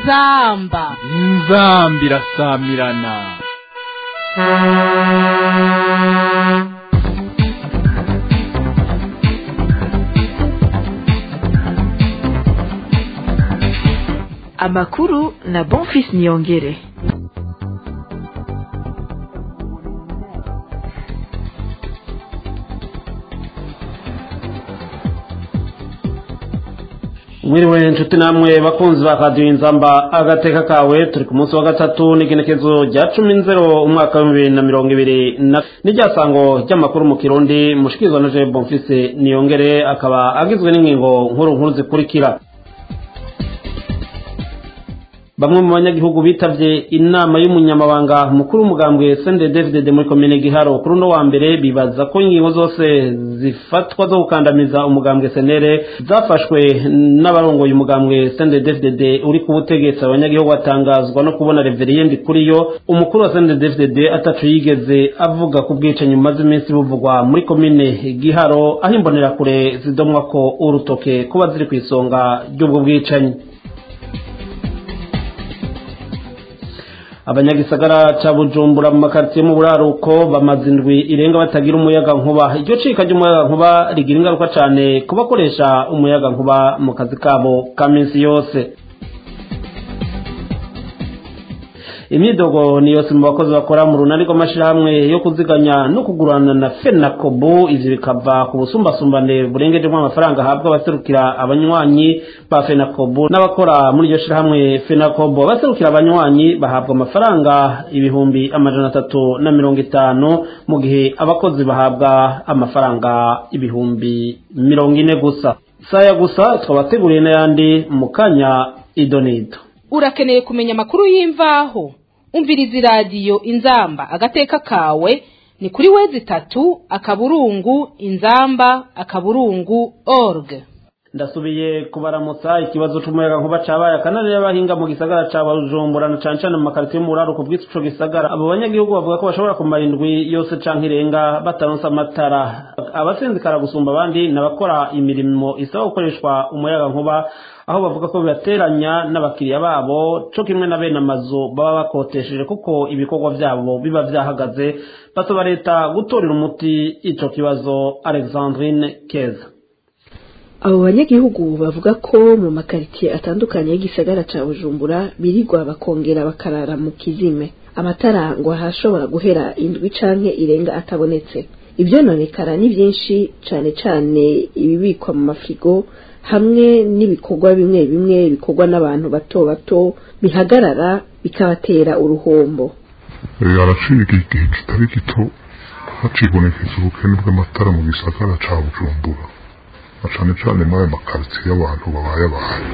inzamba inzamba irasamirana amakuru na bonfis niyongere mwiriwe inshuti namwe bakunzi ba radiyo inzamba agateka kawe turi ku munsi wa gatatu n'igenekezo rya cumi nzero umwaka w'ibihumbi bibiri na mirongo ibiri na n'iryasango ry'amakuru mu kirundi mushikirizwa na jean bonfise niyongere akaba agizwe n'ingingo nkuru nkuru zikurikira bamwe mu banyagihugu bitavye inama y'umunyamabanga mukuru w'umugambwe sende david muri komine giharo kuri uno wa mbere bibaza ko ingingo zose zifatwa zo gukandamiza umugambwe senere zafashwe n'abarongoye umugambwe sende david uri ku butegetsi abanyagihugu batangazwa no kubona reveriyende kuri yo umukuru wa sende david atacu yigeze avuga ku bwicanyi bumaze iminsi buvugwa muri komine giharo aho imbonerakure zidomwa ko urutoke kuba ziri ku isonga ry'ubwo bwicanyi abanyagisagara ca bujumbura mu makaritsiye mu buraruko bamaze indwi irenga batagira umuyaga nkuba iryo cika ry'umuyaga nkuba rigira ingaruka cane ku bakoresha umuyaga nkuba mu kazi kabo ka minsi yose imyidogo ni yose mu bakozi bakora mu runani rw'amashirahamwe yo kuziganya no kugurana na fenakobu ivyo bikava ku busumbasumbane burengejemo amafaranga ahabwa abaserukira abanywanyi ba fenakobu n'abakora muri iryo shirahamwe fenakobu abaserukira abanywanyi bahabwa amafaranga ibihumbi amajana atatu na mirongo itanu mu gihe abakozi bahabwa amafaranga ibihumbi mirongo ine gusa saya gusa twabateguriye n'ayandi mu kanya idonido urakeneye kumenya amakuru y'imvaho umviriza iradiyo inzamba agateka kawe ni kuri wezi itatu akaburungu inzamba akaburungu org ndasubiye kubaramutsa ikibazo c'umuyaga nkuba cabaye akanani y'abahinga mu gisagara ca bujumbura na cane cane mu makaritsiye mu buraruko bw'ico gisagara abo banyagihugu bavuga ko bashobora kumara indwi yose canke irenga bataronse amatara abasinzikara gusumba abandi n'abakora imirimo isaba gukoreshwa umuyaga nkuba aho bavuga ko bibateranya n'abakiriya babo co kimwe na bene amazu baba bakotesheje kuko ibikorwa vyabo biba vyahagaze basaba leta gutorera umuti ico kibazo alexandrine keza abo banyagihugu bavuga ko mu makaritsiye atandukanye y'igisagara ca bujumbura birirwa bakongera bakarara mu kizime amatara ngo ahashobora guhera indwi canke irenga atabonetse ivyononekara ni vyinshi cane cane ibibikwa mu mafrigo hamwe n'ibikorwa bimwe bimwe bikorwa n'abantu bato bato bihagarara bikabatera uruhombo araciye igihe kitari gito hacibonekeza ubukene bw'amatara mu gisagara ca bujumbura na cane cane muri ayo makaritsiye y'abantu babaye abantu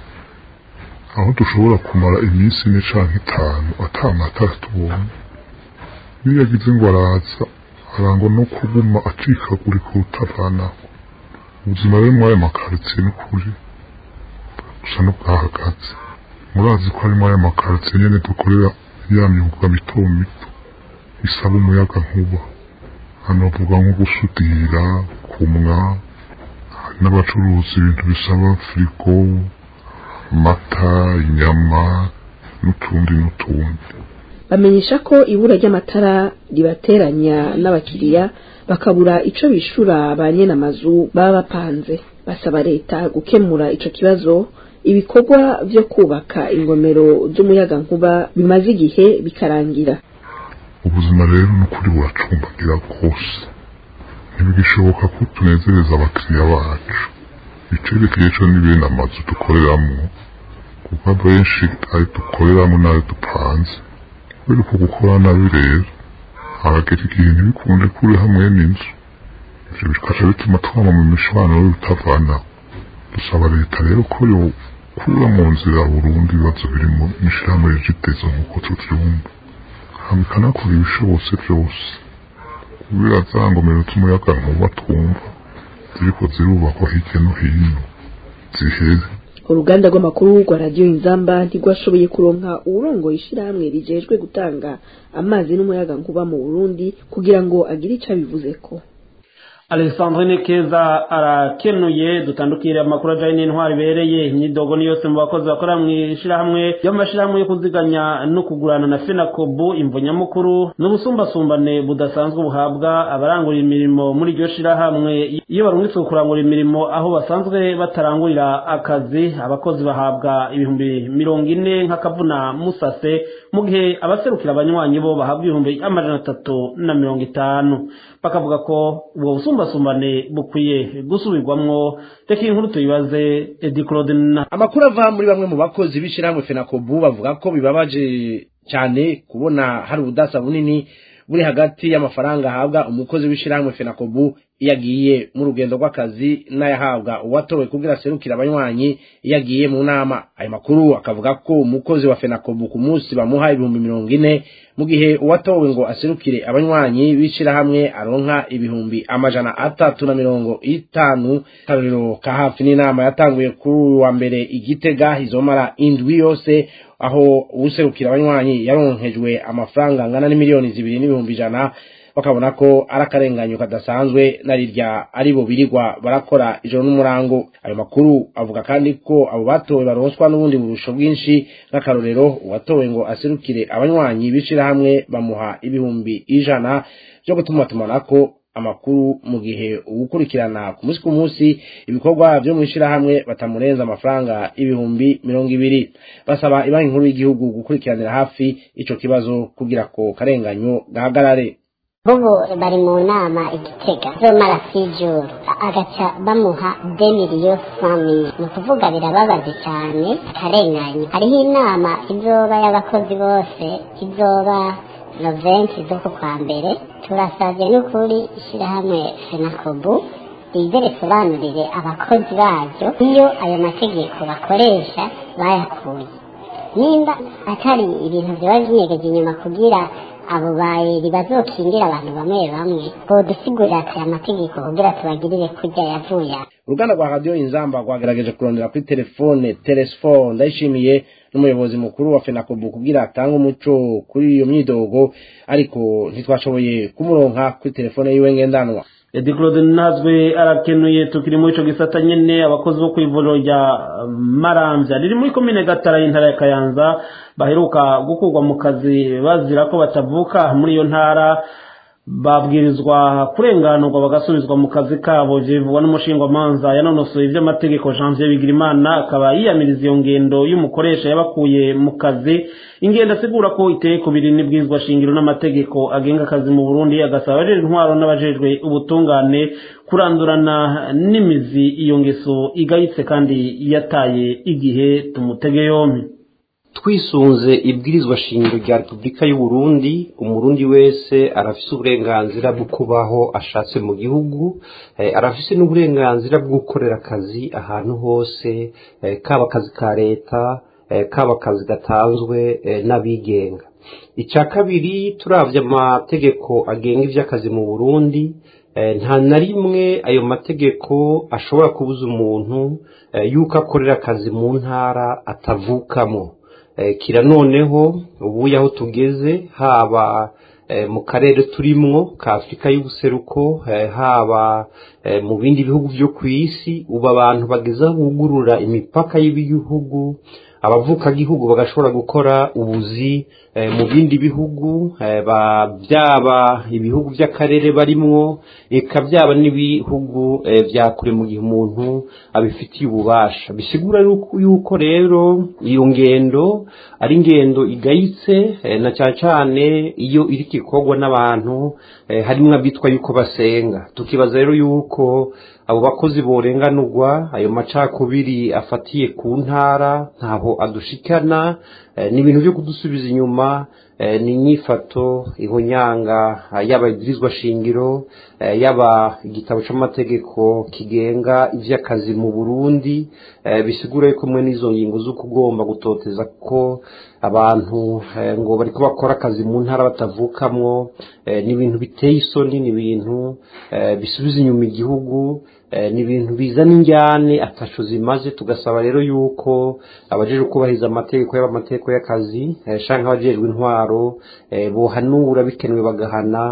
aho dushobora kumara iminsi ine canke itanu ata matara tubonye iyo yagize ngo araza arangwa no kuguma acikagurika utavanaho ubuzima rero muri ayo makaritsiye ni ukuri gusa n'ubwahagaze murazi ko ari muri ayo makaritsiye nyene dukorera ya myuga mito mito isaba umuyaga nkuba hano bavuga nko gusudira kumwa hari n'abacuruza ibintu bisaba firigo amata inyama n'utundi n'utundi bamenyesha ko ibura ry'amatara ribateranya n'abakiriya bakabura ico bishura ba nyene amazu baba bapanze basaba leta gukemura ico kibazo ibikorwa vyo kubaka ingomero z'umuyaga nkuba bimaze igihe bikarangira ubuzima rero n'ukuri buracumbagira rwose ntibigishoboka ko tunezereza abakiriya bacu icerekeye co ni bene amazu dukoreramo kuko abenshi ayo dukoreramo n'ayo dupanze kubera uko gukora nabi rero haragera igihe ntibikunde kuri hamwe n'inzu ivyo bikaca bituma twama mu mishwaniro bitavanaho dusaba leta rero ko yokura mu nzira burundu ibibazo biri mu ishirahamwe rigitezo nk'uko tuvyumva hama ikanakora ibishobotse vyose kubera za ngomero z'umuyaga nkuba twumva ziriko zirubakwa hirya no hino zihere uruganda rw'amakuru rwa radiyo inzamba ntirwashoboye kuronka uwurongoye ishirahamwe rijejwe gutanga amazi n'umuyaga nkuba mu burundi kugira ngo agire ico abivuzeko alexandrine keza arakenuye dutandukire amakuru ajyanye n'intwari ibereye imyidogo ni yose mu bakozi bakora mu ishyirahamwe ry'amashyirahamwe yo kuziganya no kugurana na fenakobu imvo nyamukuru n'ubusumbasumbane budasanzwe buhabwa abarangurira imirimo muri iryo shyirahamwe iyo barungitswe kurangura imirimo aho basanzwe batarangurira akazi abakozi bahabwa ibihumbi mirongo ine nk'akavuna musase mu gihe abaserukira abanywanyi bo bahabwa ibihumbi amajana atatu na mirongo itanu bakavuga ko ubwo busumbasumbane bukwiye gusubirwamwo reka iyi nkuru tuyibaze edi claude na amakuru ava muri bamwe mu bakozi b'ishyirahamwe fenakobu bavuga ko bibabaje cyane kubona hari ubudasa bunini buri hagati y'amafaranga ahabwa umukozi w'ishyirahamwe fenakobu iyo agiye mu rugendo rw'akazi n'ayahabwa uwatowe kugira aserukira abanywanyi iyo agiye mu nama ayo makuru akavuga ko umukozi wa fenakobu ku munsi bamuha ibihumbi mirongo ine mu gihe uwatowe ngo aserukire abanywanyi b'ishyirahamwe aronka ibihumbi amajana atatu na mirongo itanu akarorero ka hafi n'inama yatanguye kuri uyu wa mbere igitega izomara indwi yose aho uwuserukira abanywanyi yaronkejwe amafaranga angana n'imiliyoni zibiri n'ibihumbi ijana bakabona ko ari akarenganyo kadasanzwe na rirya ari bo birirwa barakora ijoro n'umurango ayo makuru avuga kandi ko abo batowe baronswa n'ubundi burusho bwinshi nk'akarorero uwatowe ngo aserukire abanywanyi b'ishyirahamwe bamuha ibihumbi ijana byo gutuma tumanako amakuru mu gihe ugukurikirana ku munsi ku munsi ibikorwa byo mu ishyirahamwe batamurenza amafaranga ibihumbi mirongo ibiri basaba ibanki nkuru y'igihugu gukurikiranira hafi ico kibazo kugira ko karenganyo gahagarare ubu bari mu nama igitega zomara sijuru agaca bamuha demiriyo fami ni ukuvuga birababaje cyane akarenganya hariho inama izoba y'abakozi bose izoba noventi zo ku kwa mbere turasabye n'ukuri ishyirahamwe fenakobu rize risobanurire abakozi baryo iyo ayo mategeko bakoresha bayakuye nimba atari ibintu byaba binyegeje inyuma kugira abo bayeri bazokingira abantu bamwe bamwe bodusigurira ati amategeko kugira tubagirire kurya yavuye uruganda rwa radiyo inzamba rwagerageje kurondera kuri telefone telesifone ndayishimiye n'umuyobozi mukuru wa fenakobu kugira atange umuco kuri iyo myidogo ariko ntitwashoboye kumuronka kuri telefone yiwe ngendanwa edi claude nazwe arakenuye tukiri muri ico gisata nyene abakozi bo kw'ivuriro rya maramvya riri muri komine gatara y'intara ya kayanza baheruka gukurwa mu kazi bazira ko batavuka muri iyo ntara babwirizwa kurenganurwa bagasubizwa mu kazi kabo bivugwa n'umushingwamanza yanonosoye ivy'amategeko janvier bigirimana akaba yiyamiriza iyo ngendo y'umukoresha yabakuye mu kazi ingendo asigura ko iteye ku biri n'ibwirizwa shingiro n'amategeko agenga akazi mu burundi agasaba abajejwe intwaro n'abajejwe ubutungane kurandurana n'imizi iyo ngeso igayitse kandi yataye igihe tumutege yompi twisunze ibwirizwa shingiro rya repubulika y'u Burundi umurundi wese arafise uburenganzira bwo kubaho ashatse mu gihugu arafise n'uburenganzira bwo gukorera akazi ahantu hose kaba akazi ka leta kaba akazi gatanzwe n'abigenga icya kabiri turavye amategeko agenga ivy'akazi mu burundi nta na rimwe ayo mategeko ashobora kubuza umuntu yuko akorera akazi mu ntara atavukamo kira noneho ubu aho tugeze haba mu karere turimwo ka afurika y'ubuseruko haba mu bindi bihugu byo ku isi ubu abantu bageza bugurura imipaka y'ibihugu abavukagihugu bagashobora gukora ubuzi mu bindi bihugu byaba ibihugu by'akarere barimwo eka byaba n'ibihugu bya kure mu gihe umuntu abifitiye ububasha bisigura yuko rero iyo ngendo ari ingendo igayitse na cyane cyane iyo iri ikorwa n'abantu harimo abitwa yuko basenga tukibaza rero yuko abo bakozi borenganurwa ayo macakubiri afatiye ku ntara ntaho adushikana ni ibintu byo kudusubiza inyuma ni inyifato ihonyanga yaba igirizwa shingiro yaba igitabo cy'amategeko kigenga iby'akazi mu burundi bisigura yuko mwe n'izo ngingo z'uko ugomba gutoteza ko abantu ngo bari bakora akazi mu ntara batavukamwo ni ibintu biteye isoni ni ibintu bisubiza inyuma igihugu ni ibintu bizana injyane atasho zimaze tugasaba rero yuko abajejwe kubahiriza amategeko yaba amategeko y'akazi canke abajejwe intwaro bohanura bikenewe bagahana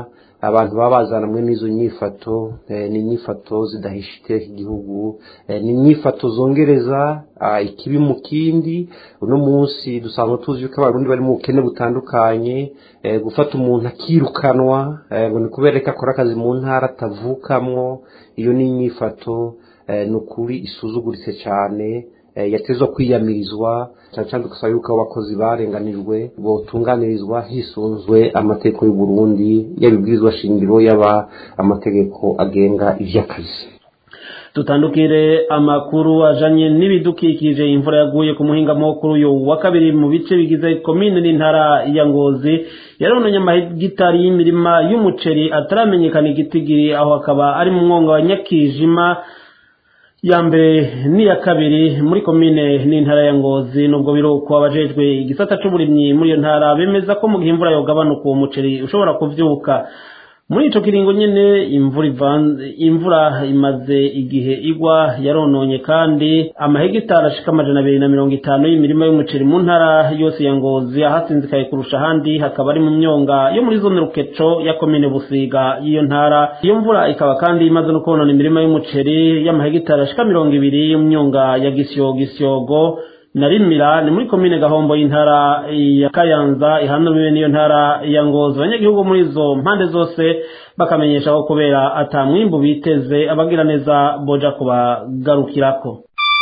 abantu baba bazanamwe n'izo nyifato ni inyifato zidahisha iteka igihugu ni inyifato zongereza ikibi mu kindi uno munsi dusanzwe tuzi ko abarundi bari mu bukene butandukanye gufata umuntu akirukanwa ngo ni kubera ko akora akazi mu ntara atavukamwo iyo ni inyifato ni ukuri isuzuguritse cyane yatezwa kwiyamirizwa cyane cyane tugasaba yuko abo bakozi barenganijwe botunganirizwa hisunzwe amategeko y'u Burundi yabibwirizwa shingiro yaba amategeko agenga ivy'akazi tutandukire amakuru ajanye n'ibidukikije imvura yaguye ku muhingamo kuri uyu wa kabiri mu bice bigize komine n'intara ya ngozi yarononye amahegitari y'imirima y'umuceri ataramenyekana igitigiri aho akaba ari mu mwonga wa nyakijima ya mbere n'iya kabiri muri komine n'intara ya ngozi nubwo biruko abajejwe igisata c'uburimyi muri iyo ntara bemeza ko mu gihe imvura yogabanuka uwo muceri ushobora kuvyuka muri ico kiringo nyene imvura ivanze imvura imaze igihe igwa yarononye kandi amahegitari ashika amajana abiri na mirongo itanu y'imirima y'umuceri mu ntara yose ya ngozi ahasinzikaye kurusha ahandi hakaba ari mu myonga yo muri zone rukeco ya komine busiga y'iyo ntara iyo mvura ikaba kandi imaze no konona imirima y'umuceri y'amahegitari ashika mirongo ibiri y'imyonga ya gisyogo gisyogo na rimira ni muri komine gahombo y'intara ya kayanza ihanamiwe n'iyo ntara ya ngozi abanyagihugu muri izo mpande zose bakamenyesha ko kubera ata mwimbu biteze abagira neza boja kubagarukirako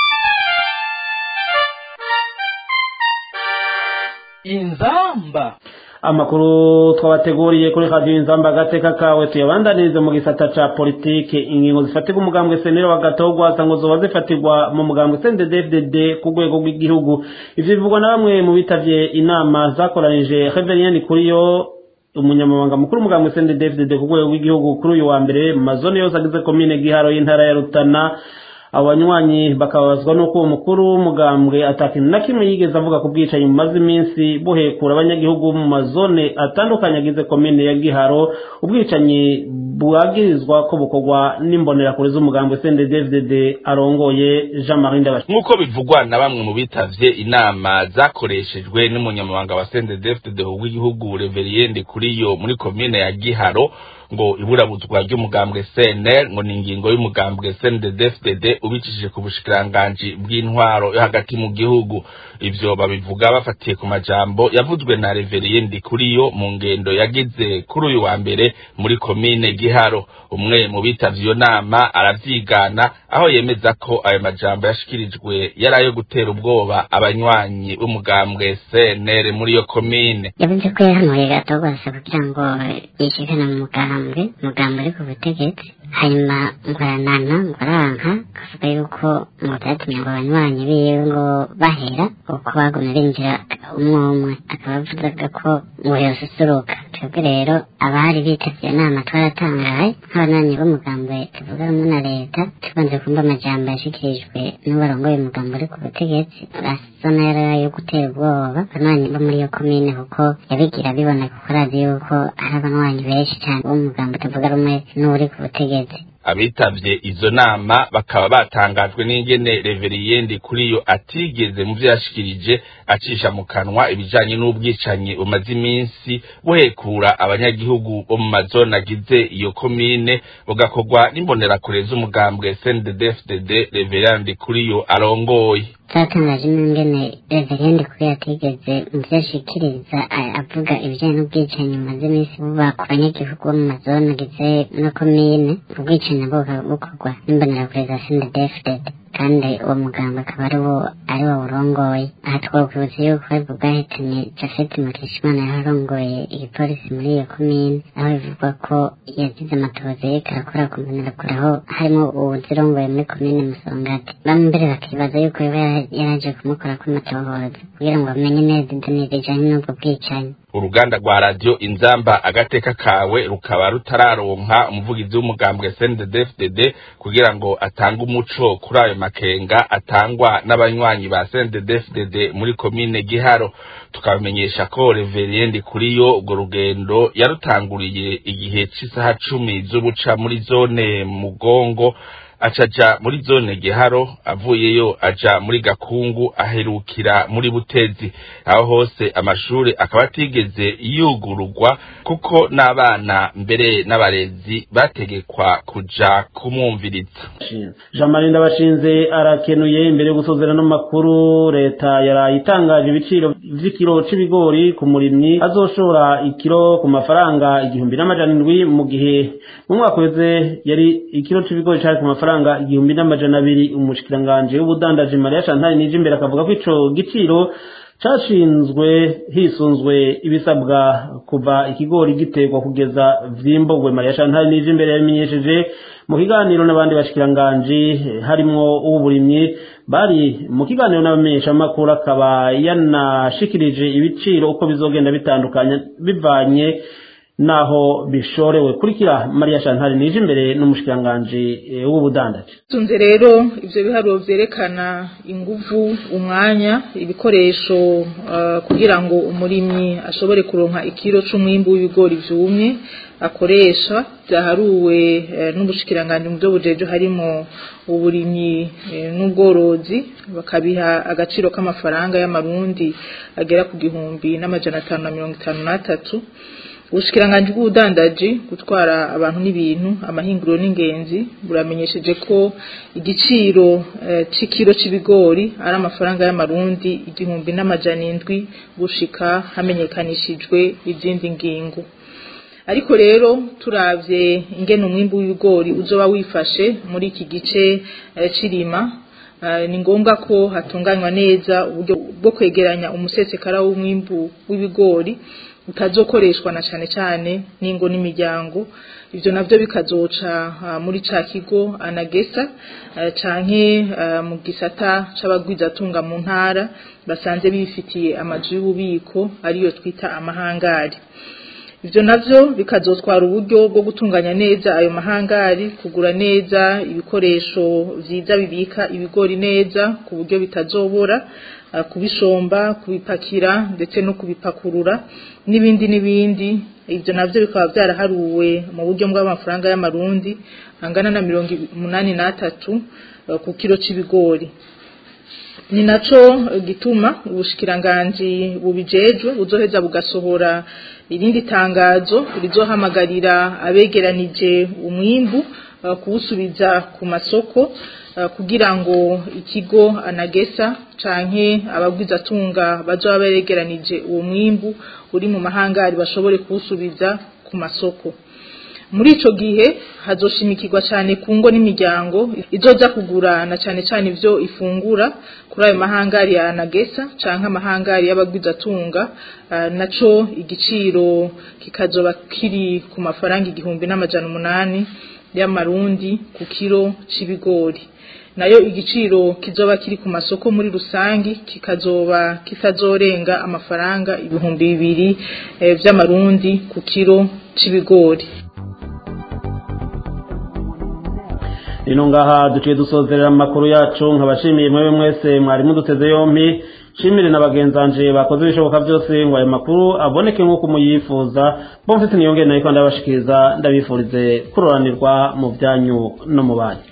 inzamba amakuru twabateguriye kuri radiyo inzamba agateka kawe tuyabandanirize mu gisata ca politike ingingo zifatirwa umugambwe senero wa gatogwa ngo zoba zifatirwa mu mugambwe cnddfdd ku rwego rw'igihugu ivyo bivugwa na bamwe mu bitavye inama zakoranije reverien kuriyo umunyamabanga mukuru w'umugambwe cnddfdd ku rwego rw'igihugu kuri uyu wa mbere mu mazone yose agize komine giharo y'intara ya rutana abo banywanyi bakababazwa n'uko uwo mukuru w'umugambwe atakintu na kimwe yigeze avuga ku bwicanyi bumaze iminsi buhekura abanyagihugu mu mazone atandukanye agize komine ya giharo ubwicanyi bwagirizwa ko bukorwa n'imbonerakure z'umugambwe cnddfdd arongoye jean marie ndabashi nk'uko bivugwa na bamwe mu bitavye inama zakoreshejwe n'umunyamabanga wa cnddfdd w'igihugu reveriyende kuriyo muri komine ya giharo ngo iburabuzwa ry'umugambwe CNL ngo ni ingingo y'umugambwe CNDD-FDD ubicishije ku bushikiranganji bw'intwaro yo hagati mu gihugu ivyo babivuga bafatiye ku majambo yavuzwe na Reverien Ndikuriyo mu ngendo yagize kuri uyu wa mbere muri komine Giharo umwe mu bitavye iyo nama aravyigana aho yemeza ko ayo majambo yashikirijwe yari ayo gutera ubwoba abanywanyi b'umugambwe CNL muri iyo komine yavuze ko yahanuye gato rwose kugira ngo yishikane mu mugambwe mugambwe uri ku butegetsi hanyuma ngoranana ngoranka kavuga yuko ngo vyatumye ngo abanywanyi biwe ngo bahera uko bagumye binjira umwe umwe akaba avugaga ko ngo yosusuruka twebwe rero abari bitavye inama twaratangaye nk'abanywanyi b'umugambwe tuvuga rumwe na leta tubanze kumva amajambo yashikirijwe n'ubarongoye umugambo uri ku butegetsi asa n'ayari yo gutera ubwoba abanywanyi bo muri iyo komine kuko yabigira biboneka kuko arazi yuko hari abanywanyi benshi cyane b'umugambo tuvuga rumwe n'uri ku butegetsi abitavye izo nama bakaba batangajwe n'ingene reveriyende kuri yo atigeze mu vyo yashikirije acisha mu kanwa ibijanye n'ubwicanyi bumaze iminsi buhekura abanyagihugu bo mu mazone agize iyo komine bugakorwa n'imbonerakure z'umugambwe CNDD-FDD reveriyende kuri yo arongoye zatangaje n'ingene reverende kuri yatigeze mu vyo ashikiriza avuga ibijanye n'ubwicanyi bumaze iminsi buba ku banyagihugu bo mu mazone agize no komine ubwicanyi buba bukorwa n'imbonerakure za sendedefded kandi uwo muganga akaba ari wo ari wo urongoye aha twakwibutsa yuko aribwo bwahitanye jafet mukeshimana yarongoye igipolisi muri iyo komine aho bivugwa ko yagize amatohoza yereka arakora ku mbonerakure aho harimo uwuzirongoye muri komine musongati bamwe mbere bakibaza yuko yoba yaraje kumukora kw'amatohoza kugira ngo bamenye neza idoni rijanye n'ubwo bwicanyi uruganda rwa radiyo inzamba agateka kawe rukaba rutararonka umuvugizi w'umugambwe CNDD-FDD kugira ngo atange umuco kuri ayo makenga atangwa n'abanywanyi ba CNDD-FDD muri komine Giharo tukabamenyesha ko Reverend kuriyo urwo rugendo yarutanguriye igihe c'isaha cumi z'ubuca muri zone Mugongo acaja muri zone giharo avuyeyo aja muri gakungu aherukira muri butezi aho hose amashuri akaba atigeze yugururwa kuko n'abana mbere n'abarezi bategekwa kuja kumwumviriza jean marie ndabashinze arakenuye imbere yo gusozera n'amakuru leta yaraye itangaje ibiciro vy'ikiro c'ibigori ku murimyi azoshora ikiro ku mafaranga igihumbi n'amajana indwi mu gihe mu mwaka uheze yari ikiro c'ibigori cari ku mafaranga igihumbi n'amajana abiri umushikiranganji w'ubudandaji mariya chantal nije imbere akavuga ko ico giciro cashinzwe hisunzwe ibisabwa kuva ikigori giterwa kugeza vyimburwe mariya chantal nije imbere yabimenyesheje mu kiganiro n'abandi bashikiranganji harimwo uw'uburimyi bari mu kiganiro n'abamenyeshamakuru akaba yanashikirije ibiciro uko bizogenda bitandukanye bivanye naho bishorewe kurikira mariya chantal nije imbere n'umushikiranganji w'ubudandaji tunze rero ivyo biharuro vyerekana inguvu umwanya ibikoresho uh, kugira ngo umurimyi ashobore kuronka ikiro c'umwimbu w'ibigori vyumye akoresha vyaharuwe uh, n'ubushikiranganji mu vyo bujejo harimo uburimyi uh, n'ubworozi bakabiha agaciro k'amafaranga y'amarundi agera ku gihumbi n'amajana atanu na mirongo itanu n'atatu ubushikiranganji bw'ubudandaji gutwara abantu n'ibintu amahinguriro n'ingenzi buramenyesheje ko igiciro c'ikiro c'ibigori ari amafaranga y'amarundi igihumbi n'amajana indwi gushika hamenyekanishijwe izindi ngingo ariko rero turavye ingene umwimbu w'ibigori uzoba wifashe muri iki gice c'irima ni ngombwa ko hatunganywa neza uburyo bwo kwegeranya umusesekara w'umwimbu w'ibigori utazokoreshwa na cane cane n'ingo n'imiryango ivyo navyo bikazoca uh, muri ca kigo anagesa uh, canke uh, mu gisata c'abagwizatunga mu ntara basanze bifitiye amazu y'ububiko ariyo twita amahangari ivyo navyo bikazotwara uburyo bwo gutunganya neza ayo mahangari kugura neza ibikoresho vyiza bibika ibigori neza ku buryo bitazobora kubishomba kubipakira ndetse no kubipakurura n'ibindi n'ibindi ibyo navyo bikaba byaraharuwe mu buryo bw'amafaranga y'amarundi angana na mirongo umunani n'atatu ku kiro c'ibigori ni naco gituma ubushikiranganji bubijejwe buzoheza bugasohora irindi tangazo rizohamagarira abegeranije umwimbu kuwusubiza ku masoko kugira ngo ikigo anagesa canke abagwizatunga bazoba begeranije uwo mwimbu uri mu mahangari bashobore kuwusubiza ku masoko muri ico gihe hazoshimikirwa cane ku ngo n'imiryango izoza kugura na cane cane ivyo ifungura kuri ayo mahangari ya anagesa canke amahangari y'abagwizatunga uh, naco igiciro kikazoba kiri ku mafaranga igihumbi n'amajana umunani y'amarundi ku kiro c'ibigori nayo igiciro kizoba kiri ku masoko muri rusangi kikazoba kitazorenga amafaranga ibihumbi bibiri e, vy'amarundi ku kiro c'ibigori ino ngaha duciye dusozerera amakuru yacu nkabashimiye mwebwe mwese mwari muduteze yompi shimire na bagenzanje bakoze ibishoboka byose ngo ayo makuru aboneke nk'uko muyifuza bo mfite niyongere nayo kandi ndabashikiriza ndabifurize kuroranirwa mu byanyu no mu banyu